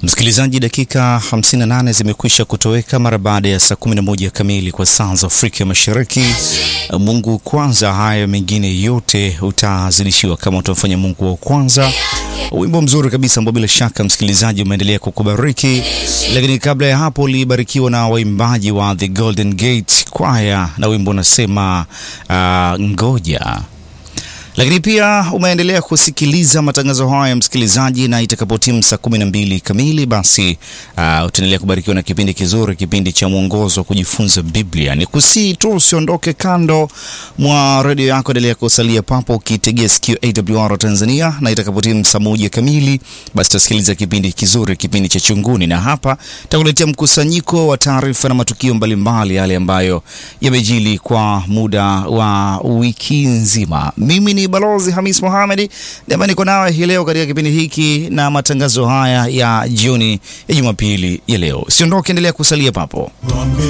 Msikilizaji, dakika 58 zimekwisha kutoweka mara baada ya saa 11 kamili kwa saa za Afrika Mashariki. Mungu kwanza, haya mengine yote utazidishiwa kama utamfanya Mungu wa kwanza. Wimbo mzuri kabisa ambao bila shaka msikilizaji umeendelea kukubariki, lakini kabla ya hapo ulibarikiwa na waimbaji wa The Golden Gate Choir na wimbo unasema uh, ngoja lakini pia umeendelea kusikiliza matangazo haya msikilizaji, na itakapotimu saa kumi na mbili kamili basi uh, utaendelea kubarikiwa na kipindi kizuri, kipindi cha mwongozo wa kujifunza Biblia. Ni kusii tu usiondoke kando mwa redio yako, endelea kusalia papo ukitegea sikio AWR Tanzania, na itakapotimu saa moja kamili basi utasikiliza kipindi kizuri, kipindi cha Chunguni, na hapa takuletea mkusanyiko wa taarifa na matukio mbalimbali yale ambayo yamejili kwa muda wa wiki nzima. Mimi ni Balozi Hamis Mohamed ndiye niko nawe hii leo katika kipindi hiki na matangazo haya ya jioni ya Jumapili ya leo. Siondoke, endelea kusalia papo.